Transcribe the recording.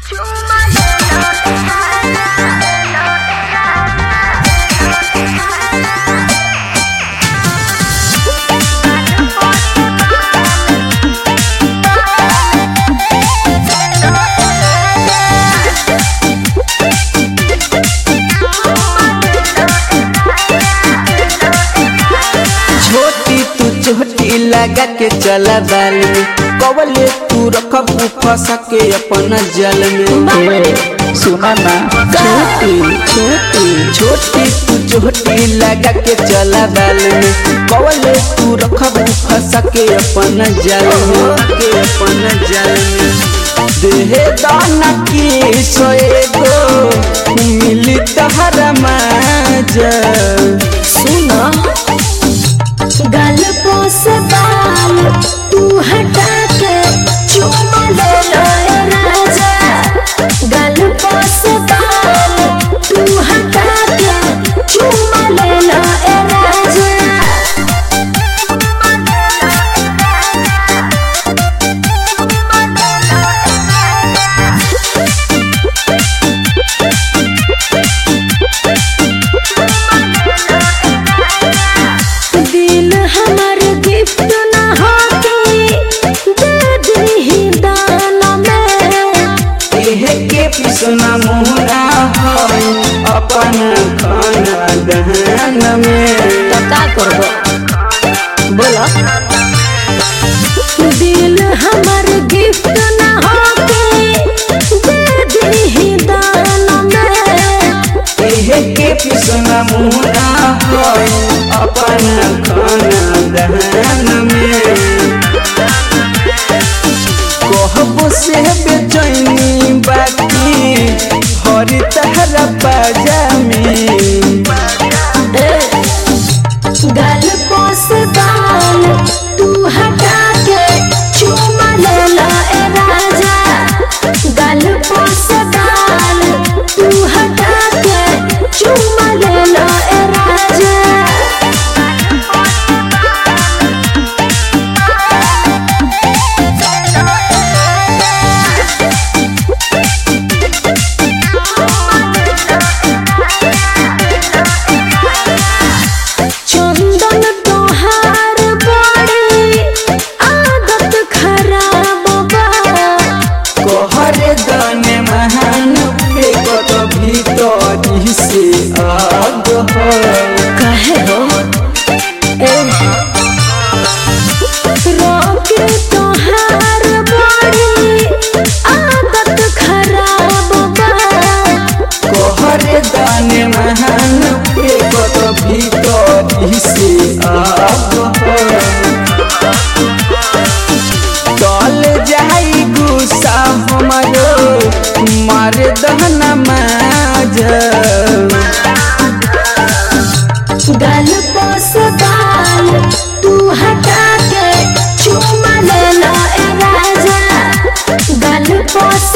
छोटी तू चोटी लगा के चला बाल में कवले तू रखबू फंसा के अपन जल में सुना ना छोटी छोटी छोटी तू चोटी लगा के चला बाल में कवले तू रखबू फंसा के अपन जल में के अपन जल में देहे दाना की सोएगो मिली तहरा माजा सुनो गल पोस बाल तू हटा के चुमा ले लो ए राजा गल पोस बाल तू हटा के चुमा ले लो ए राजा दिल हमर गिफ्ट ना होके दे दही दान में एहे के पिसना मुहरा है अपन खाना दहन में तो का करबो बोलो दिल हमर गिफ्ट ना होके दे दही दान में एहे के पिसना मुहरा है अपन खाना दहन में कहबो से बेचैनी बाकी हरी तहरा पाजामी गल पोस बाल तू हटा के चुमा ले लो ए राजा गल पोस बाल तू हटा के चुमा ले लो ए राजा चंदन तोहार बड़ी आदत खराब बा कहरे दने महान फेकत भीतरी से आग है कहे हो ए रोके तोहार बड़ी आदत खराब बा कहरे दाने महान फेकत भीतरी से आग है तल जाई गुस्सा हमारो मार दहना माज गल पोस बाल तू हटा के चुमा ले लो ए राजा गल पोस